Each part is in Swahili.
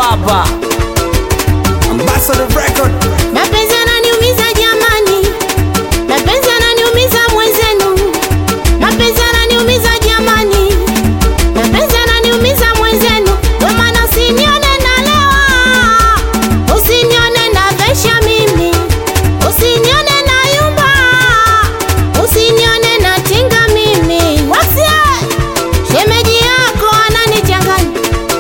hapa Ambassador record. Mapenzi yananiumiza jamani, mapenzi yananiumiza mwenzenu, mapenzi yananiumiza jamani, mapenzi yananiumiza mwenzenu. Ndio maana usinione nalewa, usinione navesha mimi, usinione nayumba, usinione natinga mimi. Wasie shemeji yako ananichanganya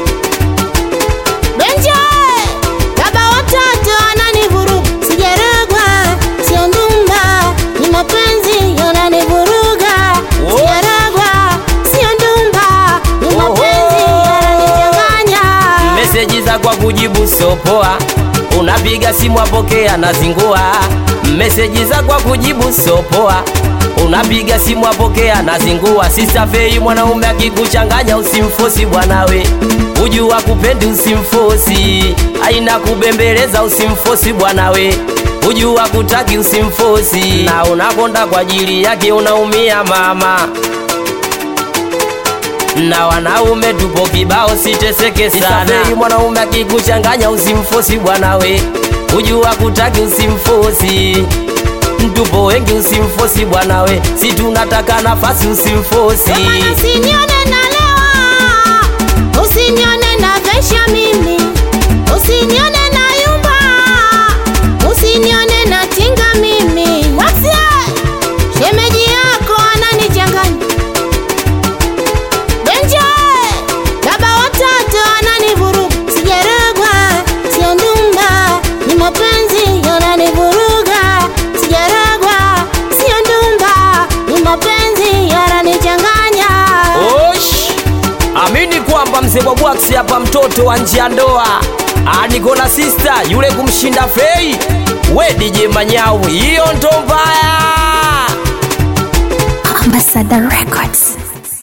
Benje, baba watoto ananivuruga, sijarogwa, sio ndumba, ni mapenzi yananivuruga, Oh. sijarogwa, sio ndumba, ni mapenzi yananichanganya. meseji za kwa kujibu sopoa unapiga simu apokea na zingua meseji za kwa kujibu sopoa unapiga simu apokea na zingua sisafei mwanaume akikuchanganya usimfosi bwanawe ujua kupendi usimfosi aina kubembeleza usimfosi bwanawe ujua kutaki usimfosi na unakonda kwa ajili yake unaumia mama na wanaume tupo kibao, siteseke sana. Sisafiri mwanaume akikuchanganya usimfosi bwanawe, ujua kutaki usimfosi. Tupo wengi usimfosi bwanawe, si tunataka nafasi usimfosi. Ndio maana usinione nalewa, usinione navesha mimi, usinione nayumba, usinione natinga mimi. Wasie, shemeji yako ananichanganya. Benje, baba watoto ananivuruga, sijarogwa, sio ndumba, ni mapenzi yananivuruga, sijarogwa, sio ndumba, ni mapenzi yananichanganya. Osh, amini kwamba mzee wa bwaksi hapa, mtoto wa nje ya ndoa, aniko na sista yule kumshinda Fei. We DJ Manyau, hiyo ndo mbaya. Ambassador Records.